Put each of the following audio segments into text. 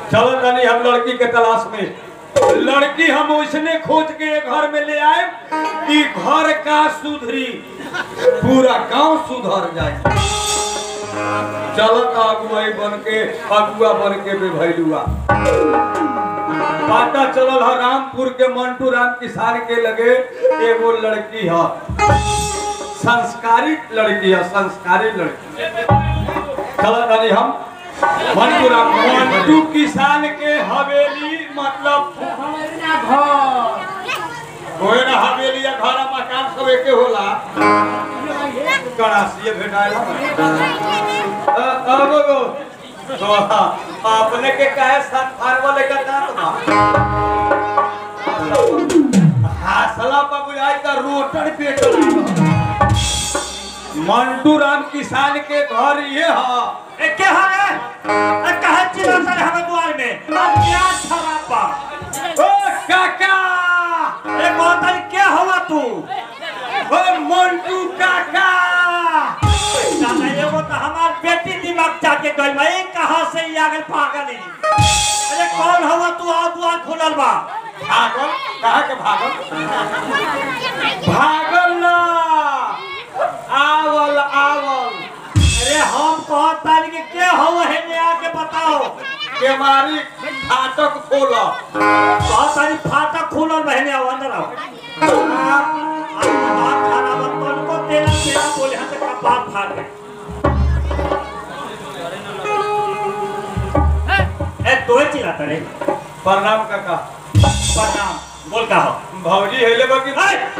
चलो तनी हम लड़की के तलाश में लड़की हम उसने खोज के एक घर में ले आए कि घर का सुधरी पूरा गांव सुधर जाए चलत अगुआई बन के अगुआ बन के बेभैलुआ पता चलल है रामपुर के मंटू राम किसान के लगे एगो लड़की है संस्कारित लड़की है संस्कारित लड़की चलो तनी हम मंटू राम मंटू किसान के हवेली मतलब होए ना हवेली या घर मकान सब एके होला गणासिए भेटाइल अब तो अपने के काहे साथ फारवा लेकर जात बा हासला पर बुझाई त रोटर पेट मंटू राम किसान के घर ये ह ए के हरे ए कहे चिल्ला सर हमें द्वार में आज क्या खराब बा ओ काका ए कौन तारी के हवा तू ओ मंटू काका दादा एगो तो हमार बेटी दिमाग जाके गइल बा ए कहां से ई आगल पागल ही अरे कौन हवा तू आ द्वार खुलल बा भागल कहा के भागल भागल ना आवल आवल अरे हम कहत तारी के के हवा है ने आके बताओ केवारी फाटक खोल कहत तारी फाटक खुलल बहने आओ अंदर आओ आज बात खराब है को तेरा तेरा बोले हां से कपार फाड़ दे ए तोए चिल्लाता रे प्रणाम काका प्रणाम बोल का हो भौजी हेले बाकी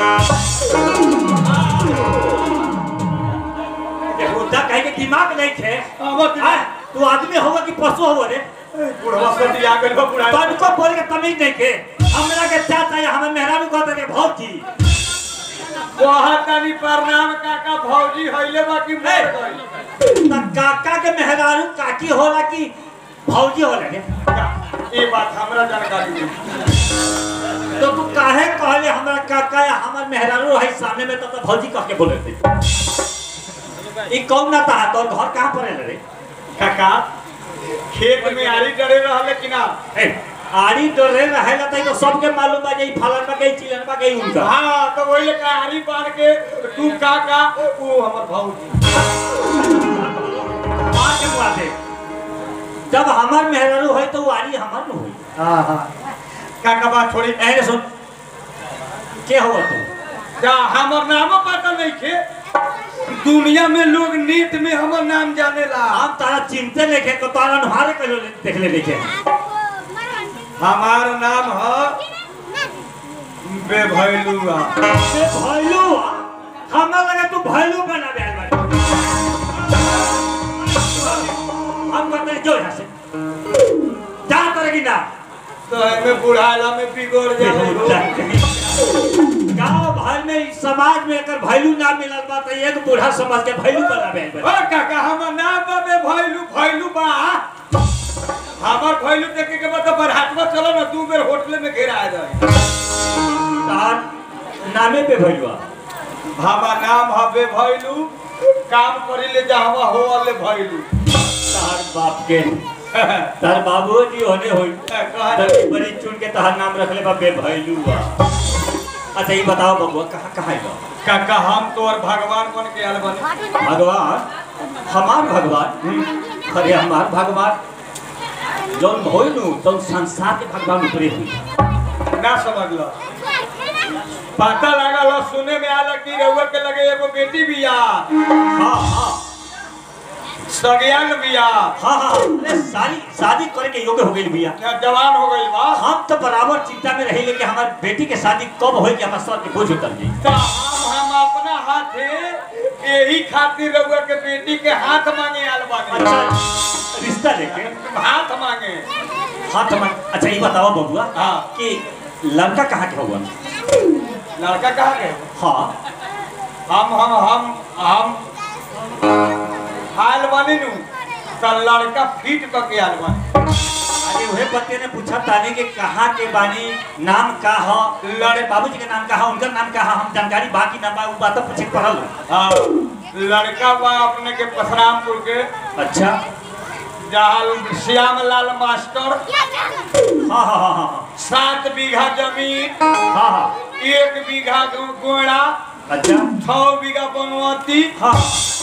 उल्टा कहे के दिमाग नहीं थे आवत हाँ, तू आदमी होगा कि पशु होगा रे बुढ़वा सटी आ गइल बा बुढ़ा तनिको बोल के तमीज नहीं के हमरा के चाचा या हमें मेहरारू कहते रे भौजी बहुत तनी प्रणाम काका भौजी हेले बाकी मर गइल त काका के मेहरारू काकी होला कि भौजी होला रे ये बात हमरा जानकारी नहीं तो तू काहे कहले हमरा काका या हमर मेहरारू है सामने में तो, तो भौजी कह के बोले थे ई कौन ना था तोर घर कहां पर है रे काका खेत में आरी डरे रहले कि ना ए आड़ी डरे रहेला तई तो सबके मालूम बा जे ई फलन बा गई चिलन बा गई उनका हाँ तो वही लेकर आरी बांध के तू काका वो हमर भौजी मार के मुआ दे जब हमार मेहरारू है तो वारी हमार न होई हाँ हाँ काका बात छोड़ी ऐने सुन के हो तू जा हमर नामो पता नहीं खे दुनिया में लोग नीत में हमर नाम जानेला हम तारा चिंते लेके तो तारा नहारे कहियो देख ले लेके हमार नाम है बेभैलुआ बे भैलू हमरा लगे तू भैलू बना दे बारे हम कहते हैं, जो यहाँ से जा तरह की ना तो हमें बुढ़ाला में बिगड़ जाए गांव भर में इस समाज में अगर भैलू ना मिलल बा तो एक बूढ़ा समाज के भैलू बना दे ओ काका हमर नाम बा बेभैलू भैलू बा हमर भैलू देखे के बाद बरहाटवा चलो ना दू बेर होटल में घेरा आ जाए तार नामे पे भैलुआ हमार नाम है बेभैलू काम करी ले जहवा हो ले भैलू तार बाप के तार बाबू जी होने होई कहा तभी बड़ी चुन के तहार नाम रख ले बे भैलू बा अच्छा ये बताओ बबुआ कहाँ कहाँ है बा? काका हम तो और भगवान बन के आल बने भगवान हमार भगवान अरे हमार भगवान जौन भइलू तौन संसार के भगवान उतरे हुई ना समझ लो पता लगा लो सुने में आला कि रउआ के लगे एगो बेटी बिया हाँ हाँ सगयान बिया हाँ हाँ अरे सारी शादी करे के योग्य हो गई भैया क्या जवान हो गई बा हम तो बराबर चिंता में रही कि हमारी बेटी के शादी कब होगी हमारे सर के बोझ उतर जाए तो हम हम अपना हाथे यही खातिर रउआ के बेटी के हाथ मांगे आल बानी अच्छा रिश्ता लेके हाथ मांगे हाथ में अच्छा ये बताओ बबुआ हाँ। कि लड़का कहाँ के होगा लड़का कहाँ गए हाँ हम हम हम हम आल बानी नु तो लड़का फिट करके आल बानी अरे वही बच्चे ने पूछा ताने के कहाँ के बानी नाम का हो लड़े बाबूजी के नाम का हो उनका नाम का हो हम जानकारी बाकी ना बा उ बात तो पूछे के पड़ल हाँ लड़का बा अपने के परशुरामपुर के अच्छा जहाँ श्यामलाल मास्टर हाँ हाँ हाँ हाँ सात बीघा जमीन हाँ हाँ एक बीघा गो- गोड़ा अच्छा छह बीघा बनवती हाँ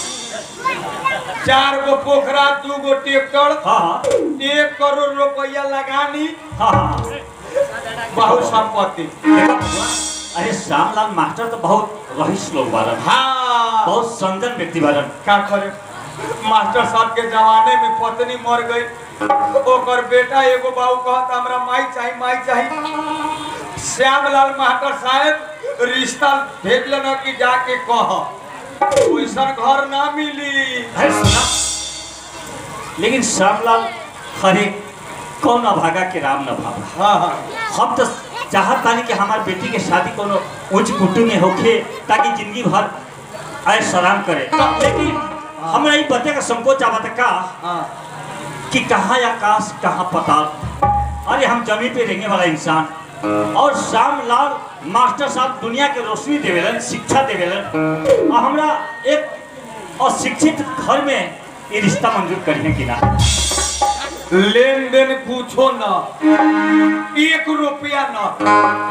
चार गो पोखरा दू गो ट्रैक्टर हाँ हाँ एक करोड़ रुपया लगानी हाँ हाँ बहुत संपत्ति अरे श्यामलाल मास्टर तो बहुत रहीस लोग बारन हाँ बहुत संजन व्यक्ति बारन का करे मास्टर साहब के जमाने में पत्नी मर गई ओकर बेटा एगो बाबू कहत हमरा माई चाही माई चाही श्यामलाल मास्टर साहब रिश्ता भेज लेना कि जाके कह वैसन घर ना मिली अरे सुना लेकिन श्यामलाल हरे कौन अभागा के राम न भागा हाँ हाँ हम तो चाहत बानी कि हमार बेटी के शादी कोनो उच्च कुटुंब में होखे ताकि जिंदगी भर ऐश आराम करे लेकिन हमरा ई बते का संकोच आवत का हाँ कि कहाँ आकाश कहाँ पताल अरे हम जमीन पे रहने वाला इंसान और श्यामलाल मास्टर साहब दुनिया के रोशनी देवेलन शिक्षा देवेलन और हमरा एक अशिक्षित घर में ये रिश्ता मंजूर करने की ना लेन देन पूछो न एक रुपया न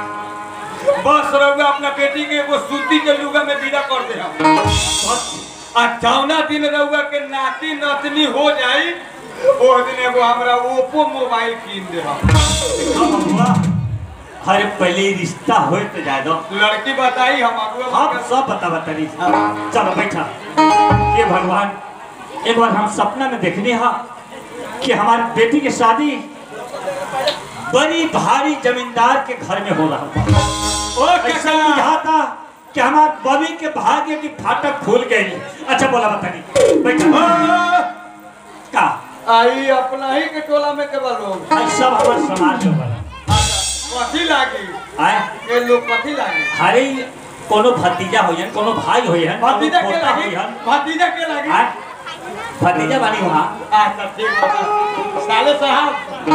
बस रहुआ अपना बेटी के एगो सूती के लुगा में विदा कर दे हम बस आ जौना दिन रहुआ के नाती नतनी हो जाई ओ दिन एगो हमरा ओप्पो मोबाइल कीन दे हम हम हुआ अरे पहले ही रिश्ता होए तो जाए दो लड़की बताई हम अगुआ हम बता- सब बता बता रही चलो बैठा ये भगवान एक बार हम सपना में देखने हा कि हमारी बेटी की शादी बड़ी भारी जमींदार के घर में हो रहा था ओ ऐसा काका बुझाता कि हमारे बबी के भाग्य की फाटक खुल गई अच्छा बोला बता नहीं बैठा आ, का आई अपना ही के टोला में के लोग आई सब हमारे समाज में बना कथी लागी आए ये लोग कथी लागी हरे कोनो भतीजा होयन कोनो भाई होयन कोनो भतीजा के पोता लागी होयन भतीजा के लागी आए भतीजा बानी वहाँ अच्छा ठीक है साले साहब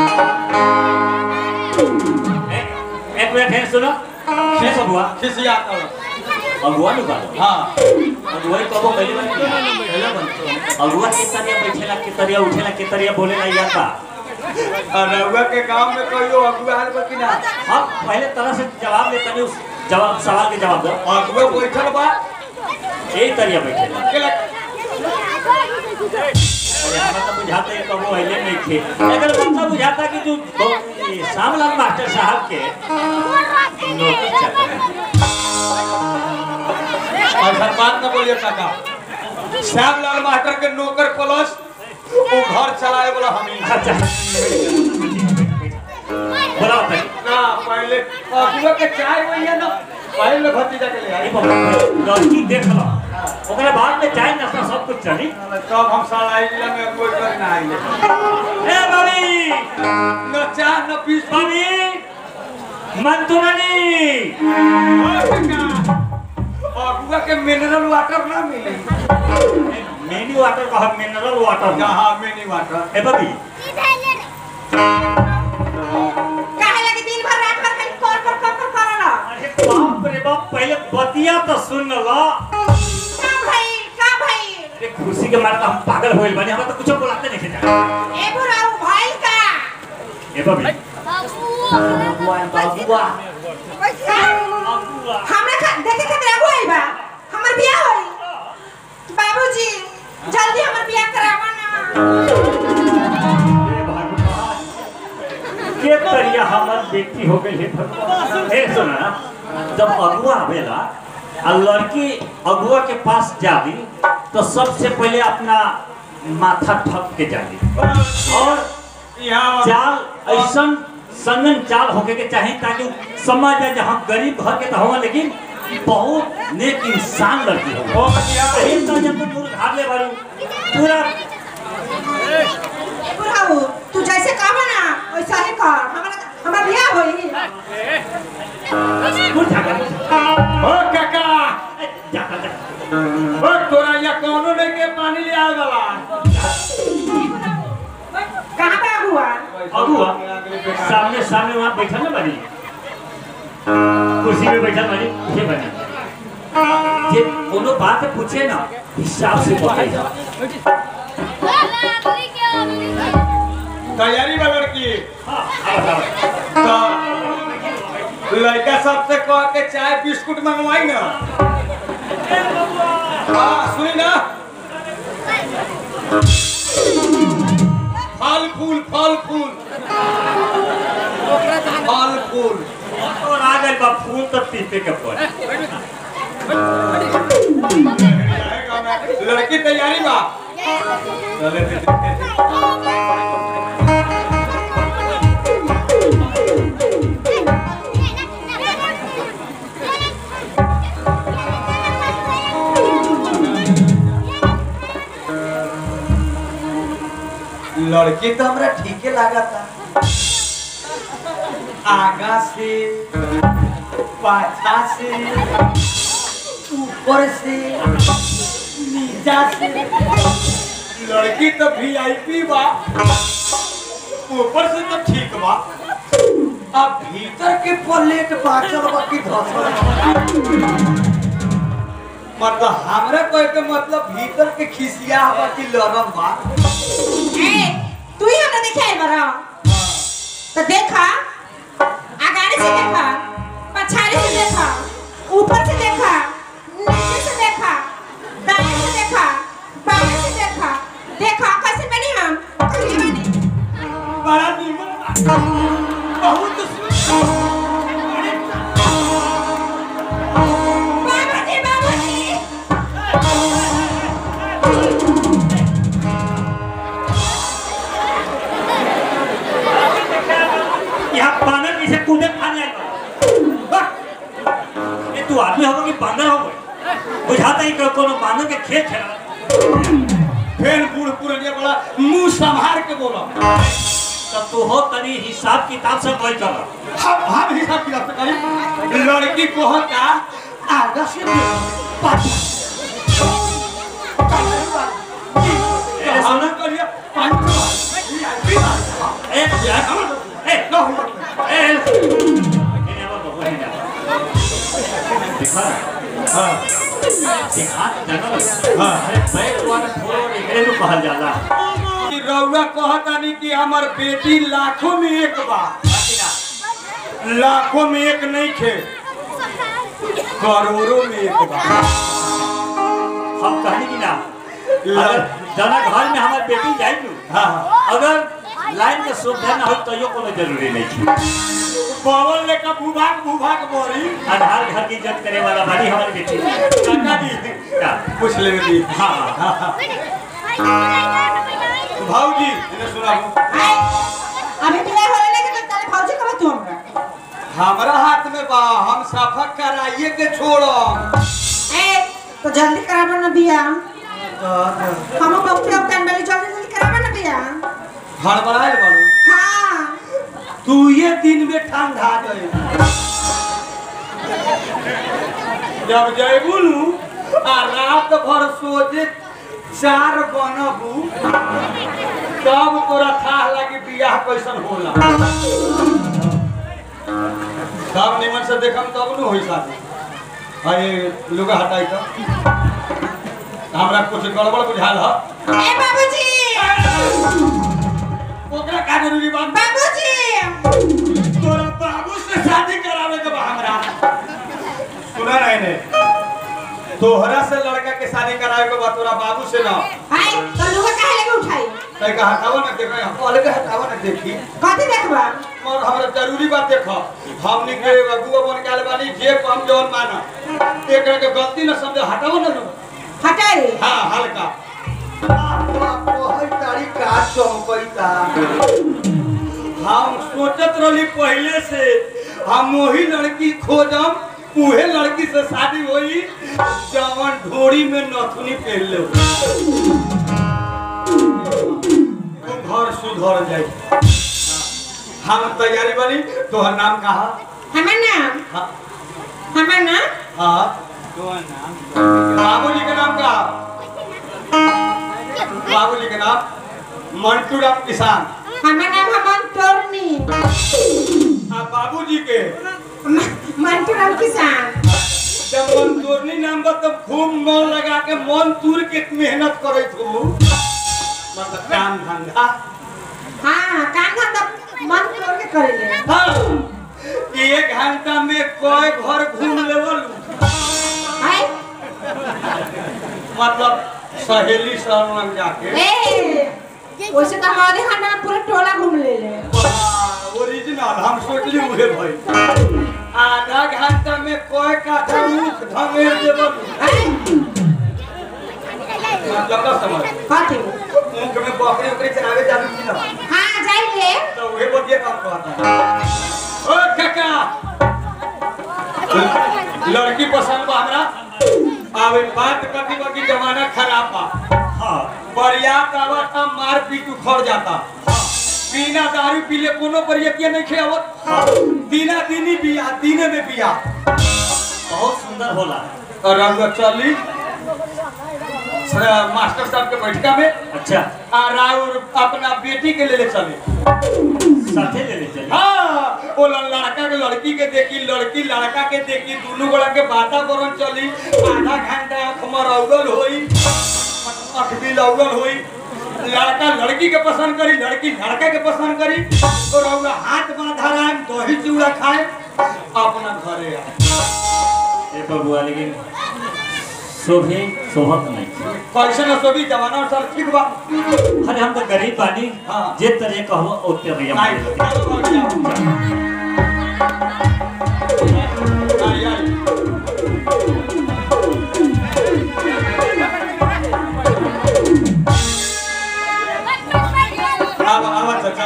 एक एक मिनट है सुनो कैसे अगुआ खिसिया कर अगुआ नु बालो हाँ अगुआ ही कबो पहले बार पहले बनतो अगुआ के तरिया बैठेला के तरिया उठेला के तरिया बोलेला या का रउआ के गांव में कहियो अगुआ आल बा कि ना हम पहले तरह से जवाब देते नहीं उस जवाब सवाल के जवाब दो अगुआ बैठल बा यही तरिया बैठेला के लग- अरे हमरा तो बुझाता है कबो अहिले नहीं थे अगर मतलब बुझाता कि जो बहु- ये श्यामलाल मास्टर साहब के नौकरी चाहता है और हर बात न बोलिए काका श्यामलाल मास्टर के नौकर प्लस वो घर चलाए वाला हम ही अच्छा बोला बताइए ना पहले अगुआ के चाय वही है ना पहले भतीजा के ले आई अरे बाबा, लड़की देख लो ओकरा बाद में चाय नाश्ता सब कुछ चली तब हम साला इला में कोई कर ना आइले ए बाबी न चाह न पीस बाबी मंतुरानी अगुआ के मिनरल वाटर ना मिली मिनी वाटर का हम मिनरल वाटर ना जहाँ मिनी वाटर ए बाबी काहे लगे दिन भर रात भर खाली कॉल पर कॉल पर करला अरे बाप रे बाप पहले बतिया तो सुन लो का भाई का भाई अरे खुशी के मारे तो हम पागल होइल बने हमरा तो कुछ बोलाते नहीं थे ए बुराऊ भाई का ए बाबी बुआ बाबुआ कैसे बाबुआ हमरा खा देखे खातिर आगो आई बा हमर बियाह होई बाबूजी जल्दी हमर बियाह करावा ना हे भगवान के तरिया हमर बेटी हो गई है भगवान हे सुना जब अगुआ आवेला आ लड़की अगुआ के पास जाली तो सबसे पहले अपना माथा ठक के जाली और यहाँ चाल ऐसा संगन चाल होके के चाहिए ताकि समझ जाए कि हम गरीब घर के तो हुआ लेकिन बहुत नेक इंसान लड़की हो ओ बतिया यही तो जब तुम घाट ले बारू पूरा ए बुराऊ तू जैसे कहबा ना वैसा ही कर हमरा हमर बियाह होई दूर झाका ओ काका झाका झाका ओ तोरा यहाँ कौनो नहीं के पानी ले आवे वाला कहां पे हुआ अगुआ सामने सामने वहाँ बैठा ना बनी कुर्सी में बैठा बनी ये बनी जे कोनो बात पूछे ना हिसाब से बताइए तैयारी बा लड़की हाँ, आवा, आवा। तो लड़का सबसे कह के चाय बिस्कुट मंगवाई ना हाँ सुनी ना फल फूल फल फूल फल फूल और आ गइल बा फूल तो पीपे के पड़ लड़की तैयारी बा चले थे, थे, थे। लड़की तो हमरा ठीके लागता आगा से पाछा से ऊपर से नीचा से लड़की तो वीआईपी बा ऊपर से तो ठीक बा अब भीतर के प्लेट बाचल बा कि धसल बा? मतलब हमरा कहे के मतलब भीतर के खिसिया बा कि लरम बा ए तू ही हमरा देखे आई बरा तो देखा आगाड़ी से देखा पछाड़ी से देखा ऊपर से देखा नीचे से देखा दाएं से देखा बाएं से देखा देखा कैसे बनी हम कैसे बनी बड़ा नीमन बा। बहुत सुंदर बाबूजी बाबूजी यहाँ बानर जैसे कूदे खाने आए बा। वाह! ये तू आदमी होगा कि बानर होगा बुझाता ही कि कोनो बानर के खेत है फेन बूढ़ पुरनिया बड़ा मुंह संभार के बोला तब तू हो तनी हिसाब किताब से कोई कर हम हम हिसाब किताब से करी लड़की को होता आगा से पाछा ए, हम करिए पांच ए यार ए नो ए इन्हें वो बहुत ही ज्यादा दिखा हां दिखा जंगल हाँ। अरे बैठ वाला फोड़ो निकले तो कहल जाला कि रउआ कहतानी कि हमर बेटी लाखों में एक बा लाखों में एक नहीं खे करोड़ों में एक बा हम कहनी कि ना ला- अगर जना घर में हमार बेटी जाई नु हाँ अगर लाइन के सुविधा ना हो तो यो कोनो जरूरी नहीं थी पवन लेकर भूभाग भूभाग बोरी आधार घर की इज्जत करे वाला बाड़ी हमारी बेटी काका जी का पूछ ले दी हाँ हाँ भाऊजी इन्हें सुनाबो आई अभी बिना होले लेके तो ताले फौजी कब तू हमरा हमारा हाथ में बा हम सफा कराइए के छोड़ो ए तो जल्दी कराबो ना बिया हम बहुते अब कान वाली जल्दी जल्दी कराबो ना बिया हड़बड़ाए बाड़ू हाँ तू ये दिन में ठंडा गए जब जयबू नु आ रात भर सोचे चार बनबू तब तोरा था लगी बियाह कैसन होला सब निमन से देखम तब नु होई शादी अरे लुगा हटाई तो हमरा कुछ गड़बड़ बुझाल ह ए बाबूजी ओकरा का जरूरी बा बाबूजी तोरा बाबू से शादी करावे के बा हमरा सुना नहीं ने तोहरा से लड़का के शादी करावे के बा तोरा बाबू से ना आई तो लुगा काहे लेके उठाई तै का हटावा ना देखो हम अलग हटावा ना देखी कथी देखबा और हमरा जरूरी बात देखो हमनी के अगुआ बन के आले बानी जे हम जौन माना एकरा के गलती ना समझे हटावा ना लो हटाई हां हल्का तारी का चौकैता हम सोचत रही पहले से हम वही लड़की खोजम उहे लड़की से शादी होई जवन ढोरी में नथुनी पहन ले तू घर सुधर जाई हम तैयारी बनी तोहर नाम कहा हमर नाम हाँ हमर नाम हाँ बाबूजी के नाम का बाबूजी के नाम मंटू राम किसान हमर नाम हमन तोरनी आ बाबूजी के मंटू राम किसान जब मन तोरनी नाम बा तब खूब मन लगा के मन तूर के मेहनत करे तू मतलब काम धंधा हाँ काम धंधा मन तोड़ के करेले हाँ एक घंटा में कई घर घूम लेवल हाय मतलब सहेली सब लग जाके ए वैसे तो हमारे खाना में पूरा टोला घूम ले ले ओरिजिनल हम सोचली उहे भाई आधा घंटा में कोई का मुख धंगेर देवल हाय मतलब का समझ कथी मुख में बकरी उकरी चरावे जालू की ना हाँ जाइए तो उहे बदिए काम करता ओ काका लड़की पसंद बा हमरा आवे बात कथी बा कि जमाना खराब बा हाँ बरियात आवत था मार पीट उखड़ जाता बिना दारू पीले कोनो बरियतिया नहीं खेवत दिना दिनी बिया दिने में बिया बहुत सुंदर होला और रंग चली सर, मास्टर साहब के बैठका में अच्छा आ राउर अपना बेटी के ले ले चले साथे ले ले चलिए हाँ वो ल- लड़का के लड़की के देखी लड़की लड़का के देखी दोनों गोड़ा के वातावरण चली आधा घंटा आँख मरौगल होई आँख भी लौगल होई लड़का लड़की के पसंद करी लड़की लड़का के पसंद करी तो रउआ हाथ बांधा रहा दही चूड़ा खाए अपना घरे आए ए बबुआ लेकिन शोभे शोभत नहीं कैसे न सोभी जमाना और सर ठीक बा अरे हम तो गरीब बानी हाँ। जे तरह कहबो ओते भैया आई आई आई आवा आवा चाचा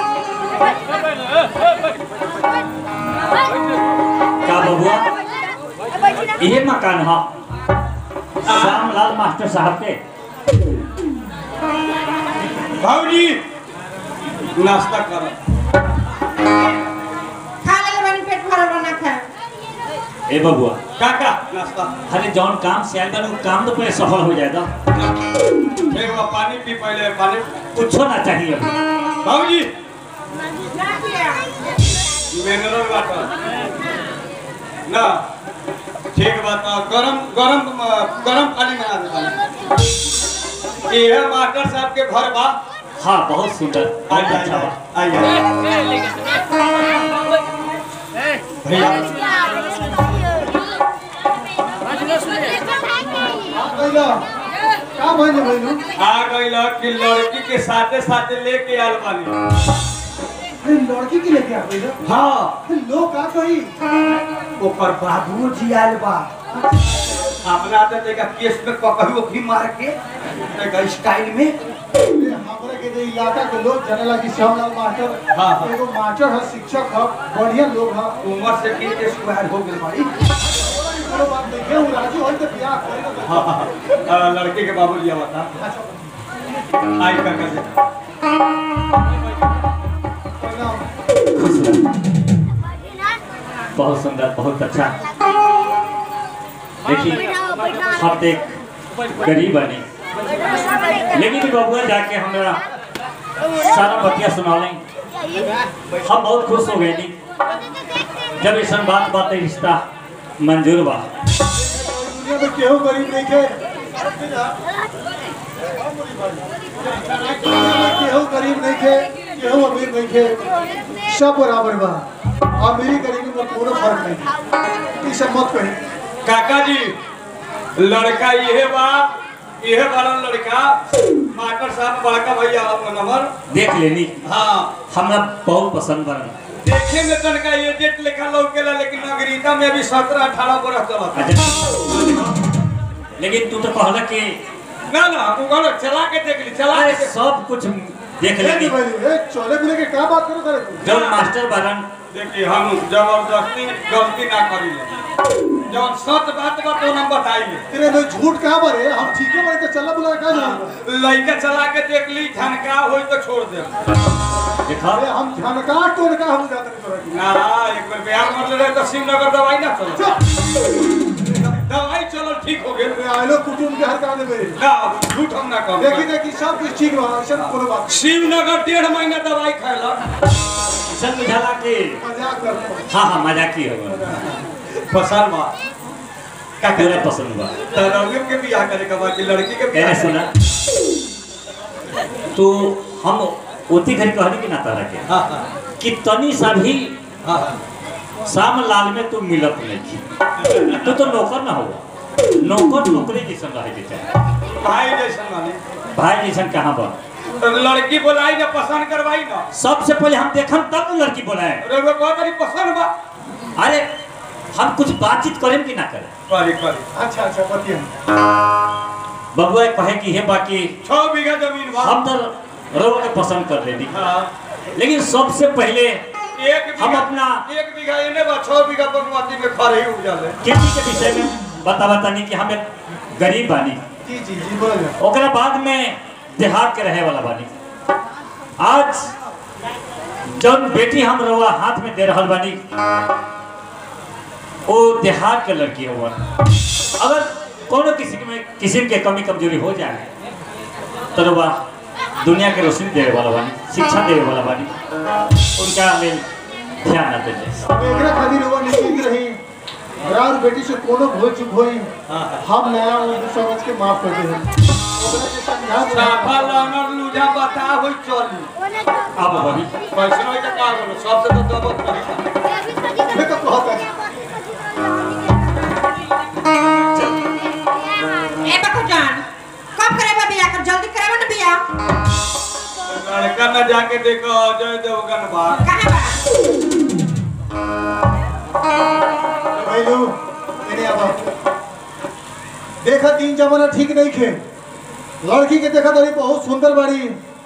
का बबुआ ये मकान है श्यामलाल मास्टर साहब के भाऊजी नाश्ता करो खा ले बनी पेट भरल बना खा ए बबुआ काका नाश्ता अरे जौन काम से आयल बा, उ काम तो पहले सफल हो जाएगा एक बार पानी पी पहले पानी कुछो ना चाहिए अभी। भाऊजी मिनरल वाटर ना ठीक बात है गरम गरम गरम पानी में आ देता ये मास्टर साहब के घर बा हाँ बहुत सुंदर बहुत आइए अच्छा बा आइए भैया पहिला का भइल भइलु आ गई कि लड़की के साथे साथे लेके आल बानी अरे लड़की के लेके आ गइल हाँ लोग का कही ओकर बाबू जी आयल बा अपना तो देखा केस में पकड़ो भी मार के देखा स्टाइल में हमरा के जे इलाका के लोग जाने लगी श्यामलाल मास्टर हाँ, हाँ। एगो मास्टर है शिक्षक है बढ़िया लोग है उम्र से तीन के स्क्वायर हो गई बड़ी कोनो बात नहीं है राजी होई तो बियाह करे तो हाँ, हाँ, हाँ, लड़के के बाबू जी बता आई काका जी पहिला खुश रहो बहुत सुंदर बहुत अच्छा देखिए हम तो एक गरीब बने लेकिन बबुआ जाके हमारा सारा बतिया सुना हम बहुत खुश हो गए नी जब ऐसा बात बात है, रिश्ता मंजूर बा दुनिया में केहू गरीब नहीं के केहू गरीब नहीं के केहू अमीर नहीं के सब बराबर बा अमीरी गरीबी में कोनो फर्क नहीं ई सब मत कही काका जी लड़का ये बा ये वाला लड़का मास्टर साहब बड़का भैया आपका नंबर देख लेनी हाँ हमरा बहुत पसंद बन देखे में तनका ये जेट लिखा लौकेला लेकिन नागरिकता में अभी सत्रह अठारह बरस चलता अच्छा लेकिन तू तो कहला कि ना ना तू कहलो चला के देख ली चला अरे के सब कुछ देख ए लेनी भाई ए चले मिले के का बात करो करे तू जब मास्टर बनन देखिए हम जबरदस्ती गलती ना करी जब सच बात बा तो हम बताइए तेरे में झूठ कहाँ पर है हम ठीक है बोले तो चला बुला का जाएंगे लड़का चला के देख ली झनका हो तो छोड़ दे देखा अरे हम झनका टोनका हम जाते नहीं तोरा की। ना एक बार बिहार मर रहे तो शिवनगर दवाई ना चलो चल। दवाई चलो ठीक हो गए अरे आइलो कुटुम के हर काम में मेरे ना झूठ हम ना कहो देखी देखी सब कुछ ठीक रहा ऐसा कोनो बात शिवनगर डेढ़ महीना दवाई खाएला ऐसा बुझाला कि नहीं। मजाक करता हूँ। हाँ हाँ मजाकी हो पसंद बा का पूरा पसंद बा तरबियत के बियाह करे के बाद लड़की के मैंने बियाह सुना तो हम उती घड़ी कहनी कि ना तारा के हाँ हाँ कि तनी सा भी हाँ हाँ शाम लाल में तू मिलत नहीं तू तो नौकर ना हुआ नौकर नौकरी जैसन रहे के चाहे भाई जैसन माने भाई जैसन कहाँ बा तो लड़की बोलाई ना पसंद करवाई ना सबसे पहले हम देखम तब न लड़की बोलाए अरे वो बहुत बड़ी पसंद बा अरे हम कुछ बातचीत करें कि ना करें करी करी अच्छा अच्छा बतिया बबुआ कहे कि हे बाकी छह बीघा जमीन बा हम तो रोग के पसंद कर लेनी हाँ लेकिन सबसे पहले एक हम बीघा अपना- एक बीघा इन्हें बा छह बीघा बगमती में खड़े ही उपजा ले खेती के विषय में बता बतानी कि हमें गरीब बानी जी जी जी बोल ओकरा बाद में देहात के रहे वाला बानी आज जौन बेटी हम रहुआ हाथ में दे रहल बानी वो देहात के लड़की हुआ अगर कोनो किसी में किसी के कमी कमजोरी हो जाए तो रहुआ दुनिया के रोशनी देवे वाला बानी शिक्षा देवे वाला बानी उनका लेल ध्यान न देते अब एकरा खातिर हुआ निश्चित रही राउर बेटी से कोनो भूल चूक होई हम नया उनको समझ के माफ कर दे ओकरा के समझा दे साफा लानर लूजा बता होई चली अब बनी पैसा होई का का बोलो सबसे तो दबत नहीं मैं तो कहता है ए बकू जान कब करेबा बिया कर जल्दी करेबा ना बिया लड़का न जाके देखो अजय देवगन बा कहां बा भैलू इन्हें अब देखा तीन जमाना ठीक नहीं खे लड़की के देखा तरी बहुत सुंदर बाड़ी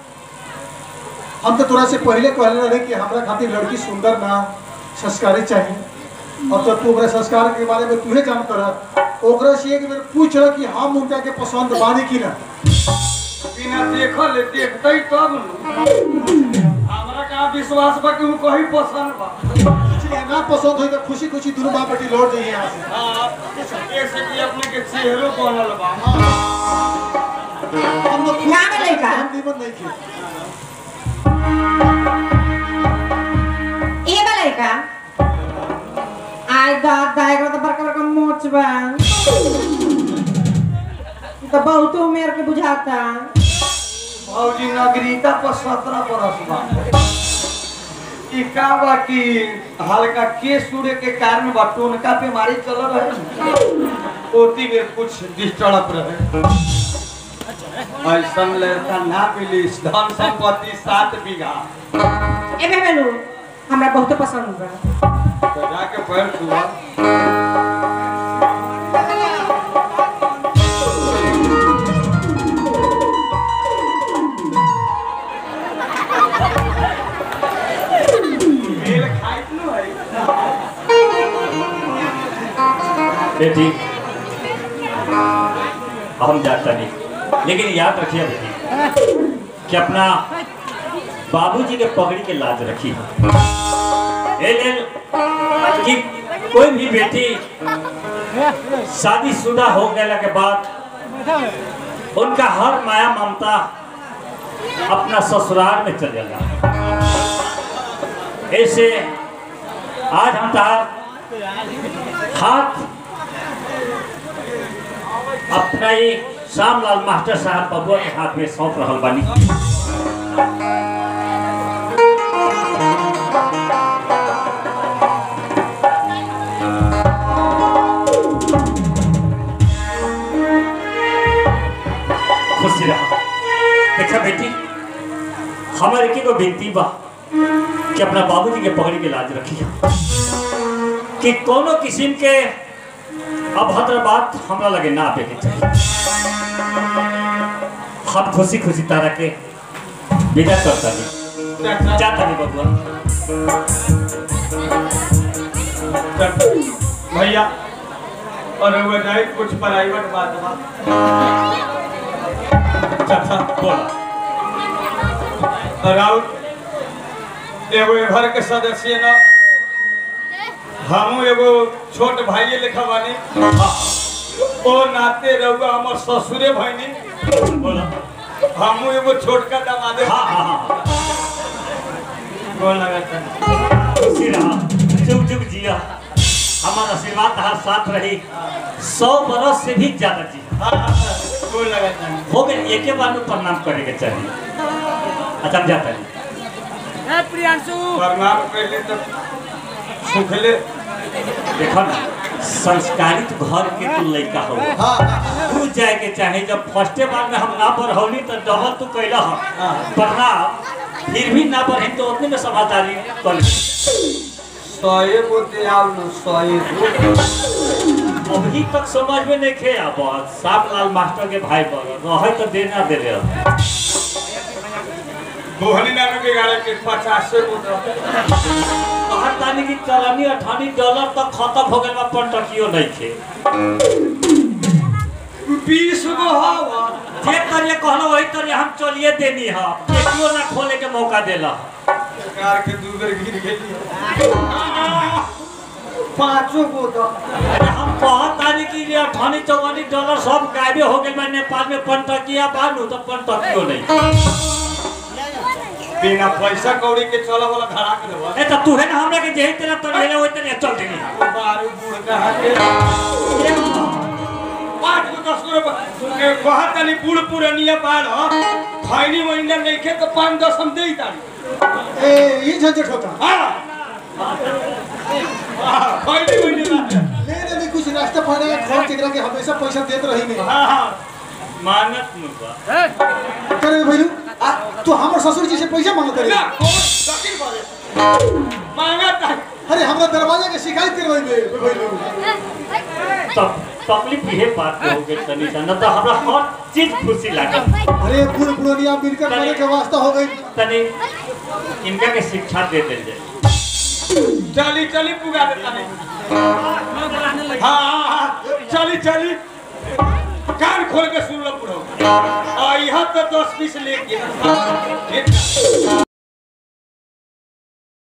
हम तो तोरा से पहले कहले रहे कि हमरा खातिर लड़की सुंदर ना संस्कारी चाहिए और तो तू ओकरा संस्कार के बारे में तुहे जान कर ओकरा से एक बेर पूछ रहा कि हम उनका के पसंद बानी कि ना बिना देखल देखते तब न हमरा का विश्वास बा कि उ कहीं पसंद बा इसलिए ना पसंद होई तो खुशी खुशी दोनों बाप बेटी लौट जाइए यहाँ से हाँ ऐसे कि अपने के चेहरो बनल बा हम लोग खुश ना मिलेगा। हम निमन नहीं थे ए बा लइका आय दादा एकरा तो बड़का बड़का मोच बा तो बहुत उमेर के बुझाता भौजी नगरीता पर सत्रह बरस बा ई का बा कि हल्का केस उड़े के कारण बा टोनका बीमारी चल रहे न। ओती में कुछ डिस्टर्ब रहे ऐसन लड़का ना मिली धन संपत्ति सात बीघा ए बेबेलू हमरा बहुत पसंद बा तो जाके पैर छुआ मेल खाइत न है बेटी हम जाता नहीं लेकिन याद रखिए बेटी कि अपना बाबूजी के पगड़ी के लाज रखी ए लेल कि कोई भी बेटी शादीशुदा हो गए के बाद उनका हर माया ममता अपना ससुराल में चल जाला ऐसे आज हम तार हाथ अपना ही श्यामलाल मास्टर साहब बबुआ के हाथ में सौंप रहल बानी खुशी रहा देखा बेटी हमारे के को विनती बा कि अपना बाबूजी के पगड़ी के लाज रखी कि कोनो किस्म के अभद्र बात हमरा लगे ना आवे के चाहिए हम खुशी खुशी तारा के विदा करता नहीं जाता नहीं बबुआ भैया और वो जाए कुछ प्राइवेट बात बा चाचा बोला राउत एगो ए घर के सदस्य न हमू एगो छोट भाइये लेखा बानी ओ नाते रहुआ हमर ससुरे भइनी बोला हमू एगो छोटका दामादे हाँ हाँ हाँ गोल लगाता खुशी रहा जुग जुग जिया हमारा आशीर्वाद हर साथ रही सौ बरस से भी ज्यादा जी हाँ, गोल लगाता हो गए एक बार में प्रणाम करे के चाहिए अच्छा हम जाता नहीं प्रणाम पहले तो सुखले देखो ना संस्कारित घर के तू लड़का हो हाँ हाँ तू जाए के चाहे जब फर्स्टे बार में हम ना पढ़ौली तो डबल तू कैला हाँ। प्रणाम फिर भी ना पढ़े तो उतने में समझदारी कर ली। सए गो दियाल न सए गो अभी तक समझ में नहीं खे अब साफ लाल मास्टर के भाई पर रहे तो देना दे रहे मोहनी नानू के गाड़े के पचासे गो दो कहत तानी की चलनी अठानी डॉलर तक खत्म हो गए पर टकियो नहीं खे बीस गो हवा जे तरिया कहलो वही तरिया हम चलिए देनी है केटियो ना खोले के मौका देला कार के दू बेर गिर गेली पांचो गो दो अरे हम कहत तानी की ये अठानी चौवानी डॉलर सब गायबे हो गए नेपाल में पंटकिया बानू तो पंटकियो नहीं बिना पैसा कौड़ी के चला वाला धड़ा के देबो ए तो तू है ना हमरा के जेही तेरा तर लेले वही तेरे चल देनी बारू बूढ़ कहा के पाँच गो दस गो रुपया कहत तनी बूढ़ पुरनिया बाढ़ खैनी महीना नहीं खे तो पाँच दस हम दे तारी ए ये झंझट होता हाँ हाँ, खैनी महीना लेने में कुछ रास्ता पाने का खर्च एकरा के हमेशा पैसा देत रही नहीं हां हां मानत मुबा करे भइलू आ तू हमर ससुर जी से पैसा मांगत ना रही कौन वकील बारे मांगा था अरे हमरा दरवाजा के शिकायत करवाई बे भइलू तब तकलीफ ये बात के हो गई तनी सा न तो हमरा हर चीज खुशी लागत अरे बूढ़ पुरानिया मिलकर मरे के वास्ता हो गई तनी इनका के शिक्षा दे दे जाए चली चली पुगा देता नहीं हाँ हाँ हाँ चली चली कान खोल के सुन लो पूरा यहाँ तो दस बीस लेके